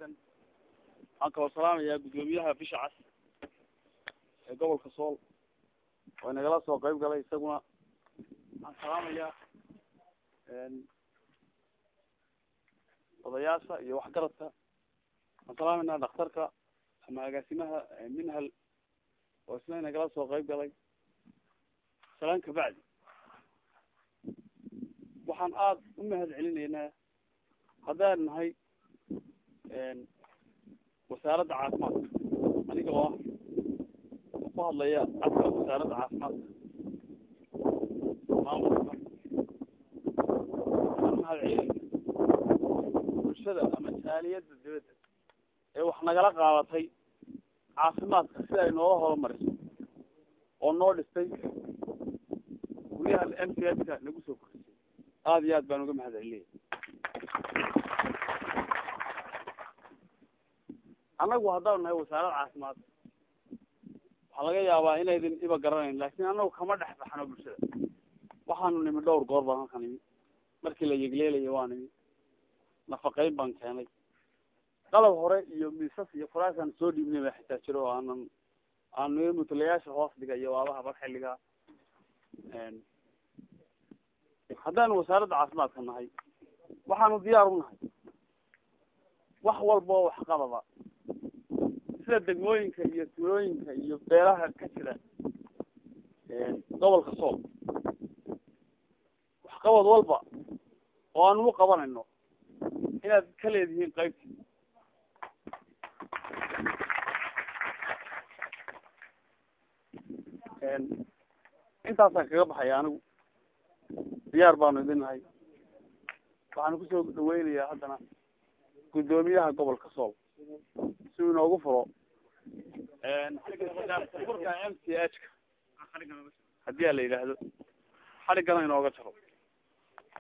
wanaagsan waxaan kaloo salaamayaa guddoomiyaha bisha cas ee gobolka sool oo inagala soo qayb galay isaguna waxaan salaamayaa odayaasha iyo waxgaradka waxaan salaamaynaa dhakhtarka ama agaasimaha minhal oo isna inagala soo qayb galay salaan kabacdi waxaan aada u mahad celinaynaa haddaan nahay wasaaradda caafimaadka aniga oo ah ku hadlaya cadka wasaaradda caafimaadka maamulka waxaan mahad celinayna bulshada ama jaaliyadda dibadda ee wax nagala qaadatay caafimaadka si ay nooga horumariso oo noo dhistay guryaha m c h ka nagu soo korisay aada iyo aad baan uga mahad celinaya annagu haddaanu nahay wasaarad caafimaad waxaa laga yaabaa inaydin iba garanayn laakin annagu kama dhex baxno bulshada waxaanu nimi dhowr goor baan halka nimi markii la yegleelaya waa nimi nafaqeyn baan keenay qalab hore iyo miisas iyo furaasaan soo dhiibnay baa xitaa jiro oo aanan aanu mutulayaasha hoos dhiga iyo waabaha bar xilliga haddaanu wasaaradda caafimaadka nahay waxaanu diyaar u nahay wax walba oo waxqabada sida degmooyinka iyo tuulooyinka iyo beelaha ka jira gobolka sool waxqabad walba oo aanu u qabanayno inaad ka leedihiin qaybti intaasaan kaga baxaya anigu diyaar baanu idin nahay waxaanu kusoo dhaweynayaa haddana guddoomiyaha gobolka sool si uu inoogu furo furka m c h ka haddii a la yidhaahdo xadhiggana inooga jaro